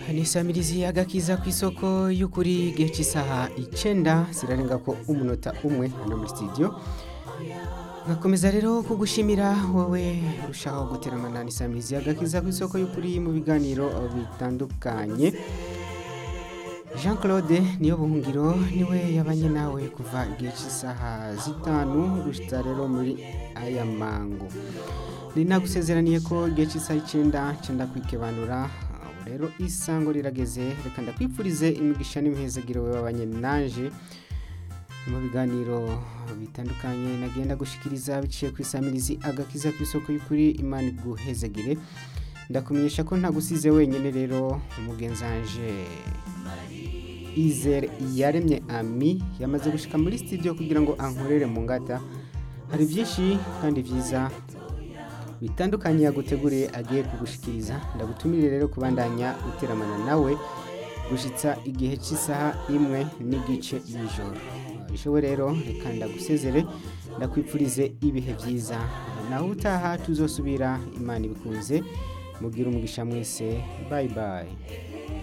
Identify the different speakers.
Speaker 1: ni samirizi agakiza ku isoko y'ukuri igihe cy'isaha icyenda zirarenga ko umunota umwe hano muri studio ngakomeza rero kugushimira wowe urushaho guteramana ni samirizi agakiza ku isoko y'ukuri mu biganiro bitandukanye jean claude niyo buhungiro niwe yabanye nawe kuva igihe cy'isaha zitanu gushyitsa rero muri aya mango ni nagusezeraniye ko igihe cy'isaha icyenda cyenda kwikebanura ubu rero isango rirageze reka ndakwipfurize imigisha n'imihezagiro we wabanye naje mu biganiro bitandukanye nagenda gushikiriza biciye ku isamirizi agakiza ku isoko y'ukuri imana iguhezagire ndakumenyesha ko ntagusize wenyine rero umugenzanje izere yaremye ami yamaze gushika muri studio kugira ngo ankorere mu ngata hari byinshi kandi byiza bitandukanye yaguteguriye agiye kugushikiriza ndagutumire rero kubandanya guteramana nawe gushitsa igihe cy'isaha imwe n'igice y'ijoro bishowe rero reka ndagusezere ndakwipfurize ibihe byiza naho utaha tuzosubira imana ibikunze mubwire umugisha mwese bayi bayi